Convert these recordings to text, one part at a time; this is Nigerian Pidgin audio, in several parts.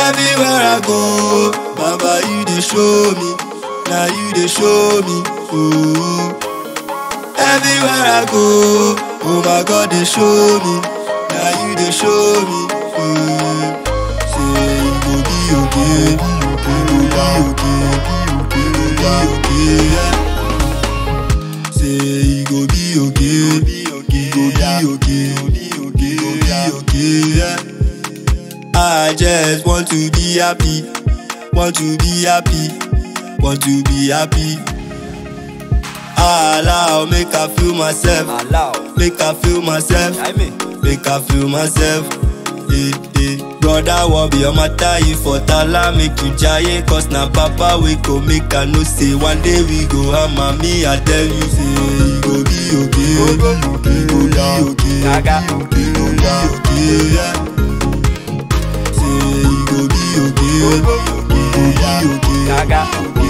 Everywhere I go, Baba, you dey show me. Now you dey show me. Ooh. Everywhere I go, oh my God, they show me. Now you dey show me. Ooh. Say you go be okay, you go be okay, you go be okay. Yeah. Say you go be okay, be okay, you go be okay, be okay, be okay. Yeah. I just want to be happy, want to be happy, want to be happy. Allow, make I feel myself, Allow. make I feel myself, I mean. make I feel myself. Eh, eh. Brother, what be your matter? You for tala, make you giant, cause na papa we go make I know say one day we go hammer me. I tell you, say you go be okay, you go be okay, Gaga. you go be okay. Yeah. Say you go be okay, you go be okay. Gaga.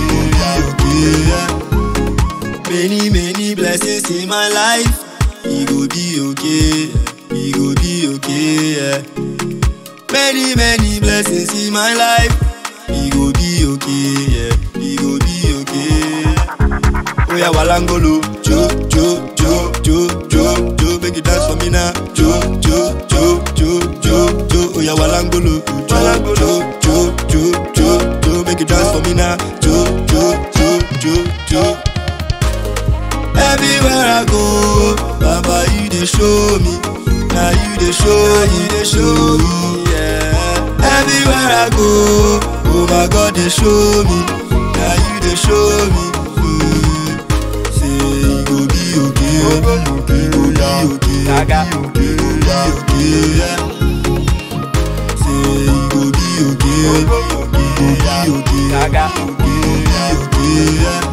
Many, many blessings in my life. He go be okay. He go be okay. Yeah. Many, many blessings in my life. He go be okay. Yeah. He go be okay. Oh yeah, Walangolo. Jo, jo, jo, jo, jo, jo. Make you dance for me now. Jo, jo, jo, jo, jo, jo. Oh yeah, Walangolo. Jo, jo, jo, jo, jo, jo. Make you dance for me now. Jo, jo, jo, jo, jo. Everywhere I go, Baba, you dey show me. Now you dey show, you dey show me. Yeah. Everywhere I go, oh my God, they show me. Now you dey show me. Mm. Say you go be okay, you go be okay, Gaga. you go be okay. Yeah. Say you go be okay, you go be okay, Gaga. you go be okay. Yeah.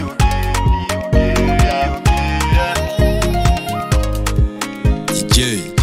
DJ